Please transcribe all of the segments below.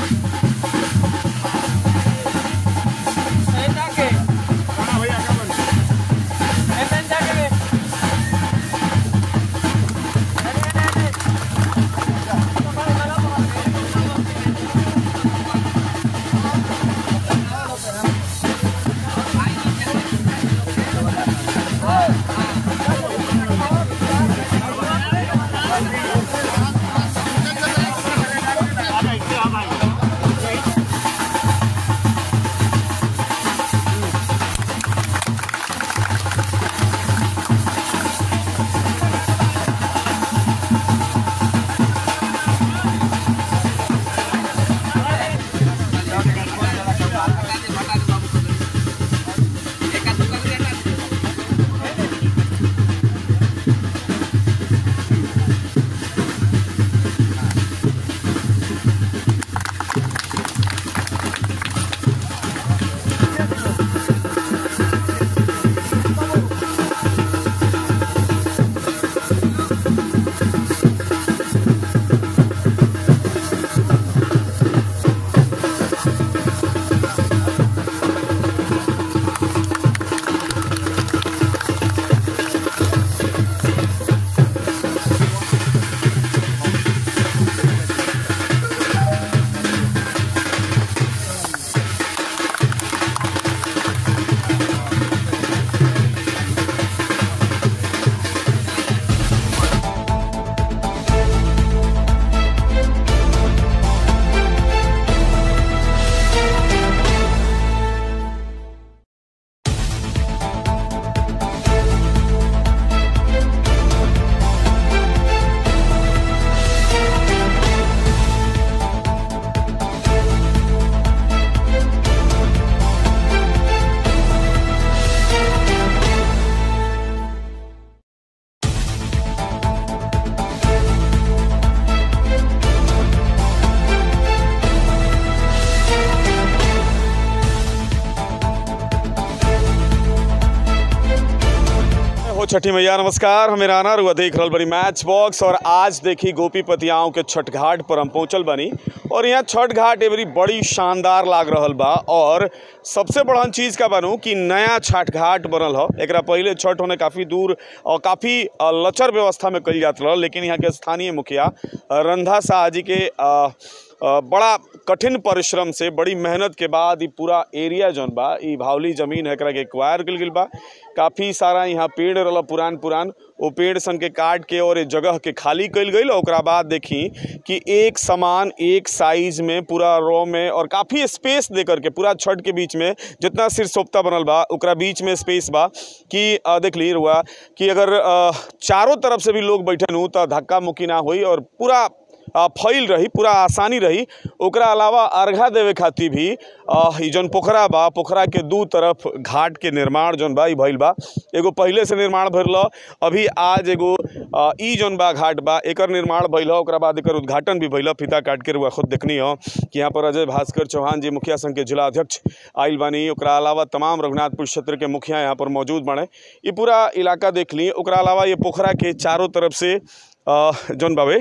हो छठी मैया नमस्कार हमें राना रुआ देख रहल बनी मैच बॉक्स और आज देखी गोपीपतियाओं के छठ घाट पर हम पहुंचल बनी और यहाँ छठ घाट एवरी बड़ी शानदार लाग रहल बा और सबसे बड़हन चीज का बनू कि नया छठ घाट बनल ह एकरा पहिले छठ होने काफ़ी दूर और काफ़ी अ, लचर व्यवस्था में कइल जात रहल लेकिन यहाँ के स्थानीय मुखिया अ, रंधा शाह जी के अ, अ, बड़ा कठिन परिश्रम से बड़ी मेहनत के बाद ई पूरा एरिया जौन बा ई भावली जमीन है एकरा के एक्वायर कइल गेल बा काफ़ी सारा यहाँ पेड़ रहल पुरान पुरान ओ पेड़ सन के काट के और ए जगह के खाली कइल गइल ओकरा बाद देखी कि एक समान एक साइज में पूरा रो में और काफ़ी स्पेस दे करके पूरा छठ के बीच में जितना सिरसोप्ता बनल बा ओकरा बीच में स्पेस बा कि अ, देख ली रुआ कि अगर अ, चारों तरफ से भी लोग बैठन हूँ तो धक्का मुक्की ना होई और पूरा आ, फैल रही पूरा आसानी रही ओकरा अलावा अर्घा देवे खातिर भी आ, ई जौन पोखरा बा पोखरा के दू तरफ घाट के निर्माण जौन बा ई भइल बा एगो पहिले से निर्माण भइल ह अभी आज एगो आ, ई जौन बा घाट बा एकर निर्माण भइल ह ओकरा बाद एकर उद्घाटन भी भइल ह फीता काट के रुआ खुद देखनी ह कि यहाँ पर अजय भास्कर चौहान जी मुखिया संघ के जिला अध्यक्ष आइल बानी ओकरा अलावा तमाम रघुनाथपुर क्षेत्र के मुखिया यहाँ पर मौजूद बाड़े ई पूरा इलाका देख ली ओकरा अलावा ये पोखरा के चारों तरफ से आ, जौन बावे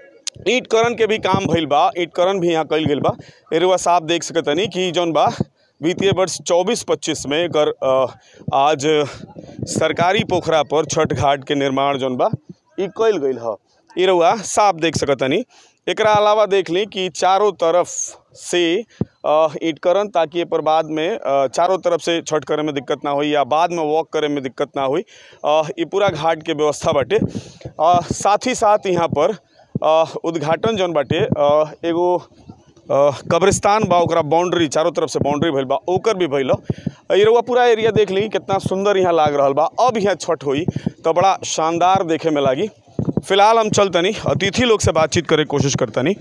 ईंट करन के भी काम भइल बा ईंट करन भी यहाँ कइल गेल बा एरुआ साहब देख सकतनी कि जौन बा वित्तीय वर्ष 24-25 में एकर अ, आज सरकारी पोखरा पर छठ घाट के निर्माण जौन बा ई कइल गइल ह ई रउआ साफ देख सकतनी एकरा अलावा देख ली कि चारों तरफ से अ, ईंट करन ताकि ए पर बाद में अ, चारों तरफ से छठ करे में दिक्कत ना होई या बाद में वॉक करे में दिक्कत ना होई अ, ई पूरा घाट के व्यवस्था बाटे अ, साथ ही साथ यहाँ पर अ, उद्घाटन जौन बाटे अ, एगो अ, कब्रिस्तान बा ओकरा बाउंड्री चारों तरफ से बाउंड्री भइल बा ओकर भी भइल ह। ई रउआ पूरा एरिया देख ली कितना सुंदर यहाँ लाग रहल बा अब यहाँ छठ होई तो बड़ा शानदार देखे में लागी फिलहाल हम चलतनी अतिथि लोग से बातचीत करे के कोशिश करतनी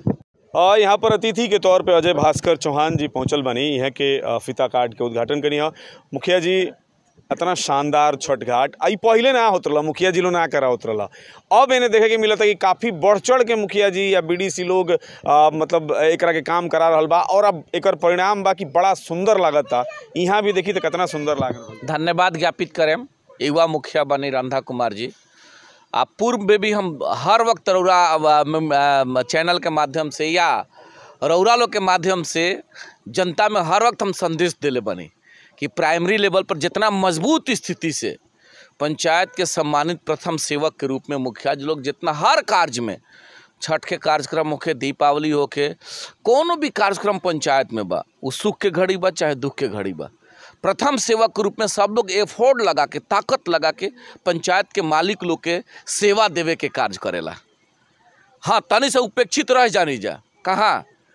अ, यहाँ पर अतिथि के तौर पे अजय भास्कर चौहान जी पहुँचल बनी यहाँ के अ, फीता काट के उद्घाटन करी ह मुखिया जी इतना शानदार छठ घाट आई पहले ना होत रहला मुखिया जी लोग ना करा होत रहला अब इन्हें देखे के मिलता कि काफ़ी बढ़ चढ़ के मुखिया जी या बीडीसी लोग अ, मतलब एकरा के काम करा रहल बा और अब एकर परिणाम बा कि बड़ा सुंदर लागता यहाँ भी देखी तो कितना सुंदर लाग रहल बा। धन्यवाद ज्ञापित करें युवा मुखिया बनी रंधा कुमार जी आ पूर्व में भी हम हर वक्त रौरा अ, म- अ, चैनल के माध्यम से या रौरा लोग के माध्यम से जनता में हर वक्त हम संदेश देले बनी कि प्राइमरी लेवल पर जितना मजबूत स्थिति से पंचायत के सम्मानित प्रथम सेवक के रूप में मुखिया जी लोग जितना हर कार्य में छठ के कार्यक्रम होके दीपावली होके कोनो भी कार्यक्रम पंचायत में बा वो सुख के घड़ी बा चाहे दुख के घड़ी बा प्रथम सेवक के रूप में सब लोग एफोर्ड लगा के ताकत लगा के पंचायत के मालिक लोग के सेवा देवे के कार्य करेला हाँ तनी से उपेक्षित रह जानी जा कहाँ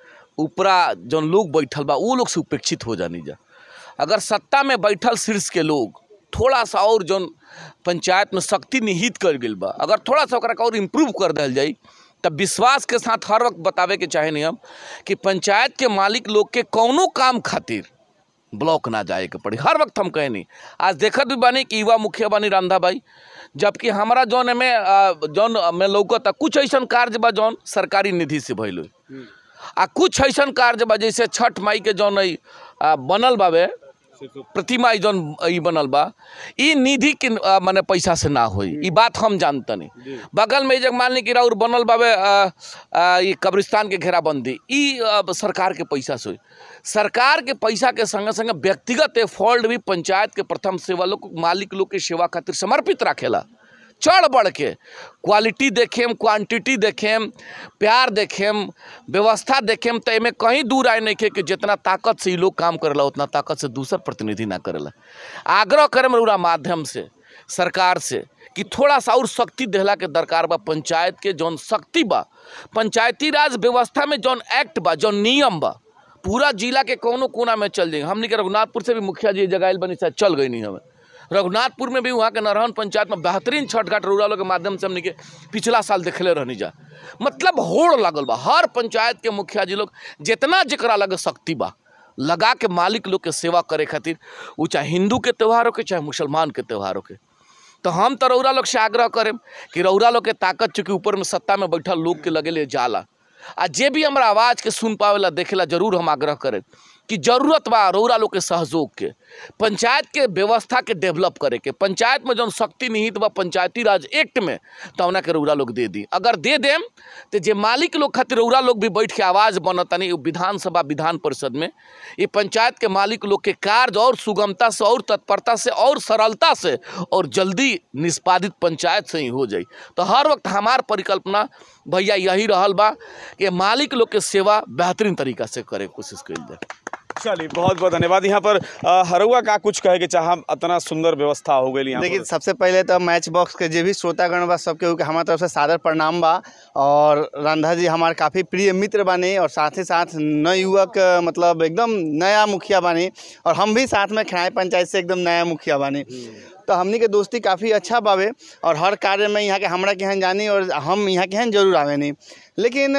ऊपरा जौन लोग बैठल बा वो लोग से उपेक्षित हो जानी जा अगर सत्ता में बैठल शीर्ष के लोग थोड़ा सा और जौन पंचायत में शक्ति निहित कर गेल बा अगर थोड़ा सा ओकरा के और इम्प्रूव कर दिया जाई तब विश्वास के साथ हर वक्त बतावे के चाहे नहीं हम कि पंचायत के मालिक लोग के कौनो काम खातिर ब्लॉक ना जाए के पड़ी हर वक्त हम कहे नहीं आज देखत भी बानी कि युवा मुखिया बानी रांधा भाई जबकि हमारा जौन में अ, जौन में लौकता कुछ ऐसन कार्य बा जौन सरकारी निधि से भइल होई आ कुछ ऐसन कार्य बा जैसे छठ माई के जौन ई, अ, बनल बावे प्रतिमा ई जौन ई बनल बा ई निधि के अ, माने पैसा से ना होई ई बात हम जानतनी बगल में ई जग मान ली कि राउर बनल बावे अ, अ, ई कब्रिस्तान के घेराबंदी ई अ, सरकार के पैसा से होई सरकार के पैसा के संगे संगे व्यक्तिगत एफोर्ड भी पंचायत के प्रथम सेवा लोग मालिक लोग के सेवा खातिर समर्पित राखेला चढ़ बढ़ के क्वालिटी देखेम क्वांटिटी देखेम प्यार देखेम व्यवस्था देखेम तो एमे कहीं दूर आए नहीं के कि जितना ताकत से ये लोग काम करेला उतना ताकत से दूसर प्रतिनिधि ना करेला आग्रह करम रउरा माध्यम से सरकार से कि थोड़ा सा और शक्ति देहला के दरकार बा पंचायत के जौन शक्ति बा पंचायती राज व्यवस्था में जौन एक्ट बा जौन नियम बा पूरा जिला के कोनो कोना में चल जाएंगे हमने के रघुनाथपुर से भी मुखिया जी जगाइल बनी शायद चल गई नहीं हमें रघुनाथपुर में भी वहाँ के नरहन पंचायत में बेहतरीन छठ घाट रूरल के माध्यम से हमने के पिछला साल देखले रहनी जा मतलब होड़ लागल बा हर पंचायत के मुखिया जी लोग जितना जकरा लगे शक्ति बा लगा के मालिक लोग के सेवा करे खातिर वो चाहे हिंदू के त्यौहार हो के चाहे मुसलमान के त्यौहार हो के तो हम तो रौरा लोग से आग्रह करें कि रौरा लोग के ताकत चूँकि ऊपर में सत्ता में बैठल लोग के लगे ले जाला आ जे भी हमारा आवाज़ के सुन पावेला देखेला जरूर हम आग्रह करें कि जरूरत बा रौरा लोग के सहयोग के पंचायत के व्यवस्था के डेवलप करे के पंचायत में जौन शक्ति निहित बा पंचायती राज एक्ट में तौना के रौरा लोग दे दी अगर दे देम तो जे मालिक लोग खातिर रौरा लोग भी बैठ के आवाज़ बनतनी उ विधानसभा विधान परिषद में ये पंचायत के मालिक लोग के कार्य और सुगमता से और तत्परता से और सरलता से और जल्दी निष्पादित पंचायत से ही हो जाई तो हर वक्त हमार परिकल्पना भैया यही रहल बा कि मालिक लोग के सेवा बेहतरीन तरीका से करे के कोशिश कइल जाए चलिए बहुत बहुत धन्यवाद यहाँ पर अ, हरुआ का कुछ कहे के चाह इतना सुंदर व्यवस्था हो गई यहाँ देखिए पर सबसे पहले तो मैच बॉक्स के जे भी श्रोतागण बा सबके उ के हमारे तरफ से सादर प्रणाम बा और रंधा जी हमारे काफ़ी प्रिय मित्र बानी और साथ ही साथ नव युवक अ, मतलब एकदम नया मुखिया बानी और हम भी साथ में खिनाई पंचायत से एकदम नया मुखिया बानी तो हमनी के दोस्ती काफ़ी अच्छा बावे और हर कार्य में यहाँ के हमरा के यहाँ जानी और हम यहाँ के यहाँ जरूर आवे नहीं लेकिन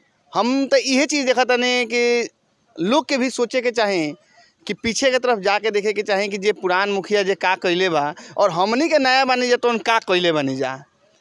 हम तो इहे चीज़ देखा तनी कि लोग के भी सोचे के चाहें कि पीछे के तरफ जाके देखे के चाहें कि जे पुरान मुखिया जे का कइले बा और हमनी के नया बनी जा तो का कइले बनी जा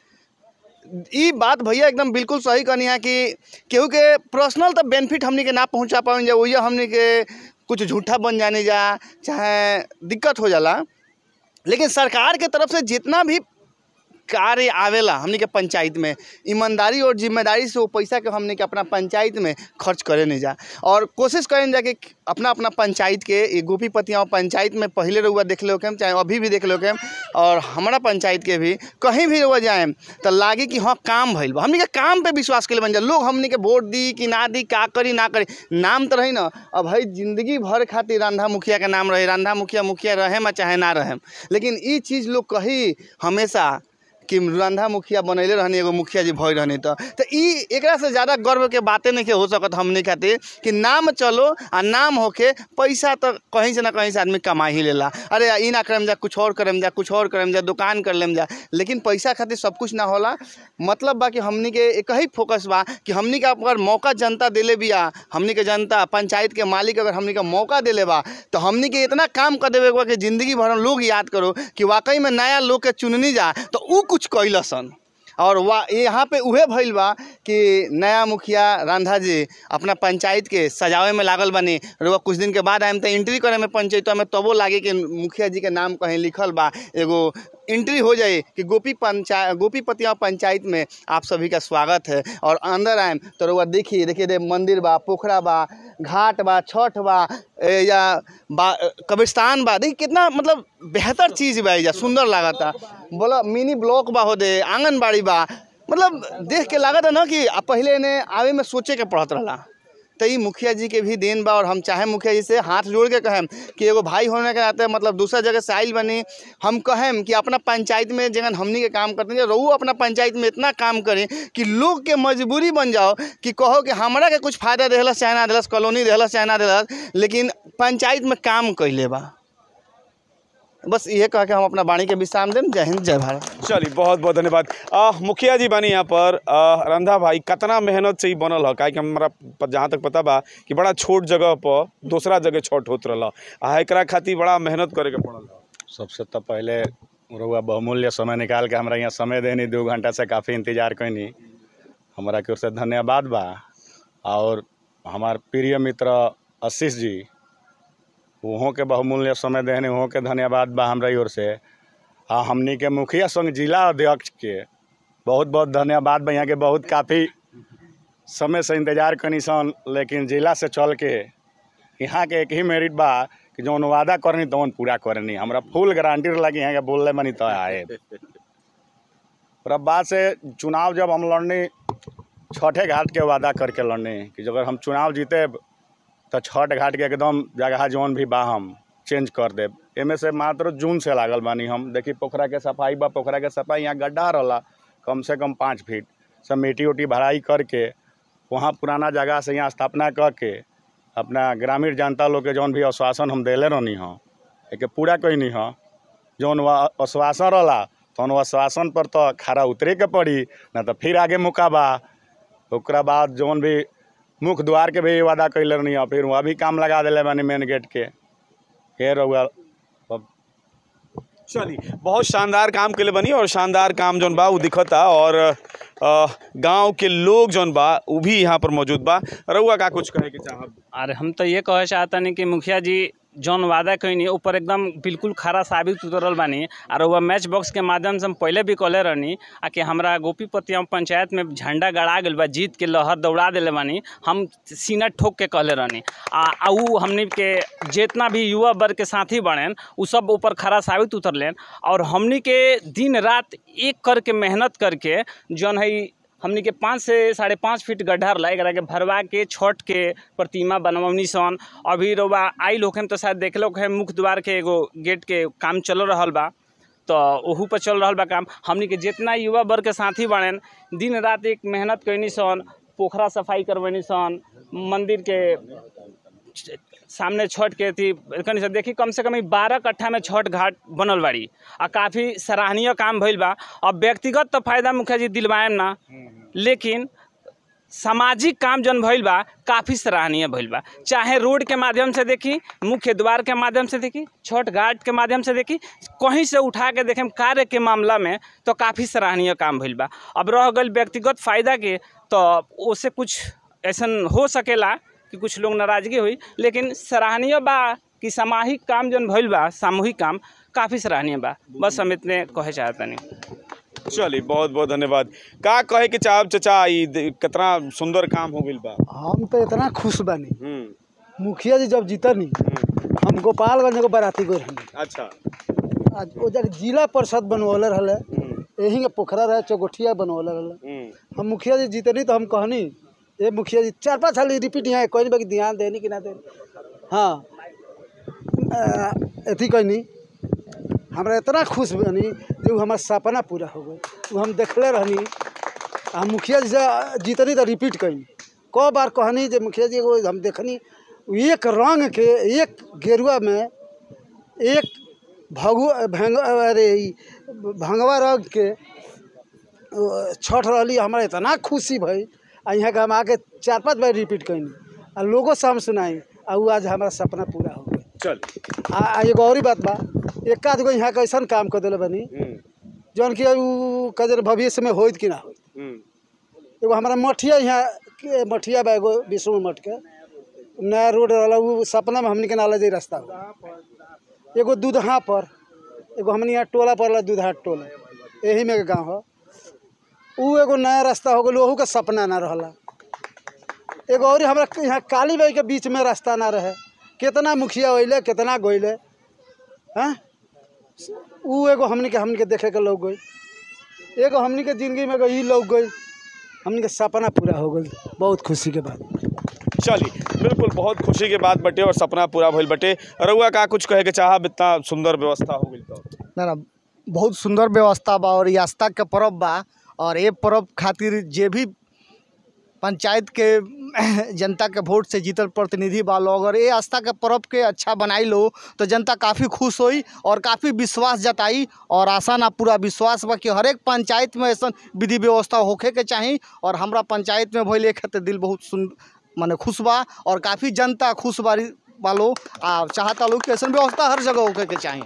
ई बात भैया एकदम बिल्कुल सही कहनी है कि केहू के पर्सनल तो बेनिफिट हमनी के ना पहुंचा पावन जा वही हमनी के कुछ झूठा बन जाने जा चाहे दिक्कत हो जाला लेकिन सरकार के तरफ से जितना भी कार्य आवेला हमनी के पंचायत में ईमानदारी और जिम्मेदारी से वो पैसा के हमनी के अपना पंचायत में खर्च करे नहीं जा और कोशिश करें जा कि अपना अपना पंचायत के ये गोपी पतियाँ पंचायत में पहले रहुआ देख लो के चाहे अभी भी देख लो के और हमारा पंचायत के भी कहीं भी रहुआ जाए तो लागे कि हाँ काम भइल बा हमनी के काम पे विश्वास के बन जा लोग हमनी के वोट दी कि ना दी का करी ना करी नाम तो रही ना अब भाई जिंदगी भर खातिर रांधा मुखिया के नाम रहे रांधा मुखिया मुखिया रहे में चाहे ना रहे लेकिन ई चीज़ लोग कही हमेशा कि रंधा मुखिया बनैले रहनी एगो मुखिया जी भई रहनी तो तो ई एकरा से ज़्यादा गर्व के बातें नहीं के हो सकत हमने खातिर कि नाम चलो आ नाम होके पैसा तो कहीं से ना कहीं से आदमी कमा ही लेला अरे ई ना करम जा कुछ और करम जा कुछ और करम जा दुकान कर लेम जा लेकिन पैसा खातिर सब कुछ ना होला मतलब बा कि हमनी के एक ही फोकस बा कि हमनी के अगर मौका जनता देले बिया हमनी के जनता पंचायत के मालिक अगर हमनी के मौका देले बा तो हमनी के इतना काम कर देवे के बा कि जिंदगी भर हम लोग याद करो कि वाकई में नया लोग के चुननी जा तो ऊ कुछ कैलसन और वा यहाँ पे उहे भइल बा कि नया मुखिया रांधा जी अपना पंचायत के सजावे में लागल बनी रउआ कुछ दिन के बाद आएम तो एंट्री करे में पंचायतवा में तबो लागे कि मुखिया जी के नाम कहीं लिखल बा एगो एंट्री हो जाए कि गोपी पंचायत गोपी पतिया पंचायत में आप सभी का स्वागत है और अंदर आएम तो रउआ देखिए देखिए रे मंदिर बा पोखरा बा घाट बा छठ बा ए, या बा कब्रिस्तान बा देखिए कितना मतलब बेहतर चीज़ बा एइजा सुंदर लागता बोला मिनी ब्लॉक बा हो दे आंगनबाड़ी बा मतलब देख के लागत है ना कि आ पहले ने आवे में सोचे के पड़त रहला तो ई मुखिया जी के भी देन बा और हम चाहे मुखिया जी से हाथ जोड़ के कहें कि एगो भाई होने के नाते मतलब दूसरा जगह से आइल बनी हम कहें कि अपना पंचायत में जगह हमनी के काम करते हैं रहू अपना पंचायत में इतना काम करें कि लोग के मजबूरी बन जाओ कि कहो कि हमरा के कुछ फायदा देहलस चाहे ना देहलस कॉलोनी देहलस चाहे ना देहलस लेकिन पंचायत में काम कैले बा बस ये कह के हम अपना वाणी के विश्राम दें जय हिंद जय भारत चलिए बहुत बहुत धन्यवाद आ, मुखिया जी बनी यहाँ पर आ, रंधा भाई कितना मेहनत से ही बनल है काहे कि हमरा प- जहाँ तक पता बा कि बड़ा छोट जगह पर दूसरा जगह छठ होत रहल आ एकरा खातिर बड़ा मेहनत करे के पड़ल है सबसे तो पहले रउआ बहुमूल्य समय निकाल के हमरा यहाँ समय देनी दू घंटा से काफ़ी इंतजार कैनी हमरा की ओर से धन्यवाद बा और हमार प्रिय मित्र आशीष जी वहों के बहुमूल्य समय देने वहों के धन्यवाद बा हमरा ओर से आ हमनी के मुखिया संघ जिला अध्यक्ष के बहुत बहुत धन्यवाद बा यहाँ के बहुत काफ़ी समय से इंतजार कनी सन लेकिन जिला से चल के यहाँ के एक ही मेरिट बा कि जौन वादा करनी तवन पूरा करनी हमरा फुल गारंटी लगी यहाँ के बोलले मनी तो आए और अब बात से चुनाव जब हम लड़नी छठे घाट के वादा करके लड़नी कि अगर हम चुनाव जीते तो छठ घाट के एकदम जगह जौन भी बा हम चेंज कर देब एमे से मात्र जून से लागल बानी हम देखी पोखरा के सफाई बा पोखरा के सफाई यहाँ गड्ढा रहला कम से कम पाँच फीट सब मिट्टी उट्टी भराई करके वहाँ पुराना जगह से यहाँ स्थापना करके अपना ग्रामीण जनता लोग के जौन भी आश्वासन हम देले रहनी हँ एके पूरा कैनी हँ जौन वह आश्वासन रहला तौन आश्वासन पर तो खड़ा उतरे के पड़ी ना तो फिर आगे मौका बा ओकरा बाद जौन भी मुख्य द्वार के भी वादा कैले रहनी हँ फिर वहाँ भी काम लगा दिले बानी मेन गेट के फिर रउआ अब चलिए बहुत शानदार काम के लिए बनी और शानदार काम जौन बा उ दिखता और अ, गांव के लोग जौन बा उ भी यहाँ पर मौजूद बा रउआ का कुछ कहे के चाहब अरे हम तो ये कहे चाहतनी कि मुखिया जी जौन वादा कैनी ऊपर एकदम बिल्कुल खरा साबित उतरल बानी और वह मैच बॉक्स के माध्यम से हम पहले भी कहले रहनी आ कि हमरा गोपीपतिया पंचायत में झंडा गड़ा गेल बा जीत के लहर दौड़ा दिले बानी हम सीना ठोक के कहले रहनी आ आ उ हमनी के जितना भी युवा वर्ग के साथी बनेन उ सब ऊपर खरा साबित उतरलेन और हमनी के दिन रात एक करके मेहनत करके जौन है हमनी के पाँच से साढ़े पाँच फीट गड्ढा रहा एकरा के भरवा के छठ के प्रतिमा बनवनी सन अभी रउआ आइल होखेम तो शायद देखलो है मुख्य द्वार के एगो गेट के काम चल रहल बा तो ओहू पर चल रहल बा काम हमनी के जितना युवा वर्ग के साथी बनेन दिन रात एक मेहनत कैनी सन पोखरा सफाई करवनी सन मंदिर के सामने छठ के थी कनी से देखी कम से कम बारह कट्ठा में छठ घाट बनल बाड़ी आ काफ़ी सराहनीय काम भइल बा अब व्यक्तिगत तो फायदा मुखिया जी दिलवाएम ना लेकिन सामाजिक काम जौन भइल बा काफ़ी सराहनीय भइल बा चाहे रोड के माध्यम से देखी मुख्य द्वार के माध्यम से देखी छठ घाट के माध्यम से देखी कहीं से उठा के देखें कार्य के मामला में तो काफ़ी सराहनीय काम भइल बा अब रह गई व्यक्तिगत फायदा के तो उससे कुछ ऐसन हो सकेला कि कुछ लोग नाराजगी हुई लेकिन सराहनीय बा कि सामाजिक काम जौन भइल बा सामूहिक काम काफ़ी सराहनीय बा बस हम इतने कहे चाहतनी चलिए बहुत बहुत धन्यवाद का कहे के चाहब चाचा ई दे- कितना सुंदर काम हो गइल बा हम तो इतना खुश बानी हम्म मुखिया जी जब जीतनी हम्म, हम गोपालगंज एगो बाराती गए रहनी अच्छा आज ओ जगह जिला परिषद बनवले रहले हम्म, यही के पोखरा रहे चौगोठिया बनवले रहले हम्म, हम मुखिया जी जीतनी तो हम कहनी ए मुखिया जी चार पाँच साल रिपीट यहाँ कोई नहीं बाकी ध्यान देनी कि ना देनी हाँ अ, अथी कहनी हमरा इतना खुश बनी जो हमार सपना पूरा हो गई वो हम देखले रहनी आ मुखिया जी से जीतनी तो रिपीट कैनी क बार कहनी जे मुखिया जी एगो हम देखनी एक रंग के एक गेरुआ में एक भगु भंग अरे ई भंगवा रंग के अ, छठ रहली हमरा इतना खुशी भई आ यहाँ के हम आके चार पाँच बार रिपीट कैनी आ लोगों से हम सुनाई आ उ आज हमारा सपना पूरा हो गई चल आ आ एगो और ही बात बा एक आध गो यहाँ के ऐसा काम कर दिले बनी हम्म, जौन कि उ कजर भविष्य में होइत कि ना होइत हम्म। एगो हमारा मठिया यहाँ के मठिया बा एगो विष्णु मठ के नया रोड रहला उ सपना में हमनी के नाला जाई रास्ता हो एगो दूधहा पर एगो हमनी यहाँ टोला पड़ला दूधहा टोला यही में के गाँव हो उ एगो नया रास्ता हो गल ओहू के सपना ना रहला एगो और हमरा यहाँ काली बाई के बीच में रास्ता ना रहे कितना मुखिया अइले कितना गइले हैं उ एगो हमनी के हमनी के देखे के लोग गई एगो हमनी के जिंदगी में एगो ई लोग गई हमनी के सपना पूरा हो गई बहुत खुशी के बात चलिए बिल्कुल बहुत खुशी के बात बटे और सपना पूरा भइल बटे रउआ का कुछ कहे के चाहब इतना सुंदर व्यवस्था हो गई तो ना ना बहुत सुंदर व्यवस्था बा और ई आस्था के पर्व बा और ये पर्व खातिर जे भी पंचायत के जनता के वोट से जीतल प्रतिनिधि बा लोग अगर ये आस्था के पर्व के अच्छा बनाई लो तो जनता काफ़ी खुश होई और काफ़ी विश्वास जताई और आशा ना पूरा विश्वास बा कि हर एक पंचायत में ऐसा विधि व्यवस्था होखे के चाही और हमरा पंचायत में भइल एक खातिर दिल बहुत सुन माने खुश बा और काफ़ी जनता खुश बारी वालो आ चाहता लोग कि ऐसा व्यवस्था हर जगह होखे के चाही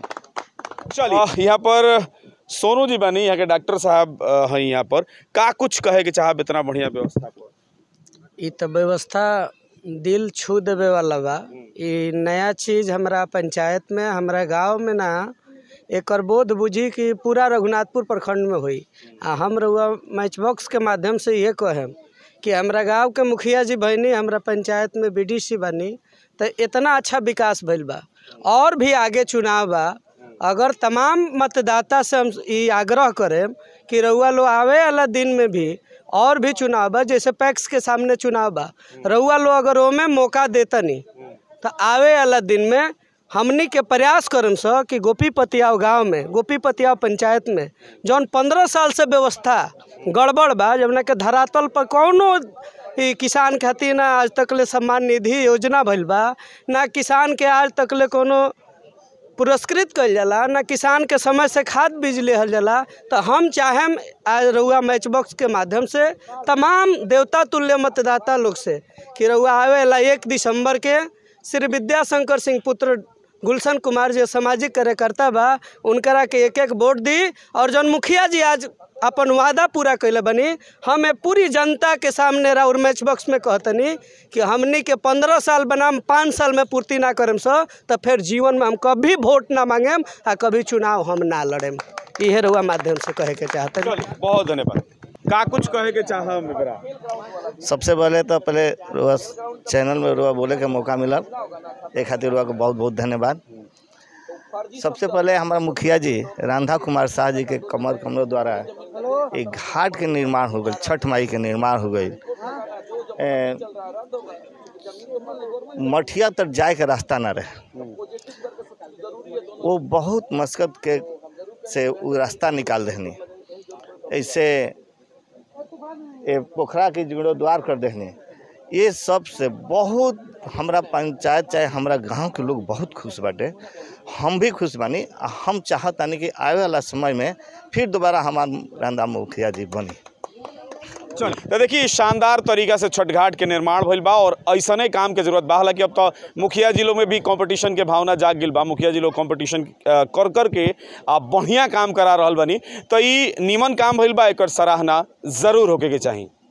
चलिए यहाँ पर सोनू जी बनी यहाँ के डॉक्टर साहब अ, हैं यहाँ पर का कुछ कहे के चाहब इतना बढ़िया व्यवस्था पर इ तो व्यवस्था दिल छू देवे वाला बा इ नया चीज हमरा पंचायत में हमरा गांव में ना एकर बोध बुझी कि पूरा रघुनाथपुर प्रखंड में हुई आ हम रउआ मैच बॉक्स के माध्यम से ये कहेम कि हमरा गांव के मुखिया जी बनी हमरा पंचायत में बीडीसी बनी तो इतना अच्छा विकास भइल बा और भी आगे चुनाव बा अगर तमाम मतदाता से हम ई आग्रह करें कि रउआ लोग आवे वाला दिन में भी और भी चुनाव बा जैसे पैक्स के सामने चुनाव बा रउआ लोग अगर ओमे मौका देतनी तो आवे वाला दिन में हमनी के प्रयास करम स कि गोपीपतियाव गांव में गोपीपतियाव पंचायत में जौन पंद्रह साल से व्यवस्था गड़बड़ बा जौना के धरातल पर कौनो ई किसान खातिर ना आज तक ले सम्मान निधि योजना भइल बा ना किसान के आज तक ले कोनो पुरस्कृत कइल जाला ना किसान के समय से खाद बीज लेहल जाला तो हम चाहेम आज रउआ मैच बॉक्स के माध्यम से तमाम देवता तुल्य मतदाता लोग से कि रउआ आवेला एक दिसंबर के श्री विद्याशंकर सिंह पुत्र गुलशन कुमार जो सामाजिक कार्यकर्ता बा उनकरा के एक एक वोट दी और जौन मुखिया जी आज अपन वादा पूरा कैले बनी हमें पूरी जनता के सामने राउर मैच बॉक्स में कहतनी कि हमनी के पंद्रह साल बनाम पाँच साल में पूर्ति ना करम सो तो फिर जीवन में हम कभी वोट ना मांगेम आ कभी चुनाव हम ना लड़ेम इहे रउआ माध्यम से कहे के चाहतनी चलिए बहुत धन्यवाद का कुछ कहे के चाहब एकरा सबसे पहले तो पहले रुआ चैनल में रुआ बोले के मौका मिला ए खातिर रुआ को बहुत बहुत धन्यवाद सबसे पहले हमारा मुखिया जी राधा कुमार शाह जी के कमर कमरों द्वारा एक घाट के निर्माण हो गई छठ माई के निर्माण हो गई ए, मठिया तक जाए के रास्ता ना रहे वो बहुत मशक्कत के से वो रास्ता निकाल देनी ऐसे ये पोखरा के जीर्णोद्वार कर देने ये सब से बहुत हमरा पंचायत चाहे हमरा गांव के लोग बहुत खुश बाटे हम भी खुश बानी आ हम चाहतानी कि आवे वाला समय में फिर दोबारा हमार रांधा मुखिया जी बनी चलिए तो देखिए शानदार तरीका से छठ घाट के निर्माण भइल बा और ऐसने काम के जरूरत बा हालांकि अब तो मुखिया जिलों में भी कंपटीशन के भावना जाग गिल बा मुखिया जिलों कंपटीशन अ, कर कर के आ बढ़िया काम करा रहल बनी तो ई नीमन काम भइल बा एकर सराहना जरूर होके के चाही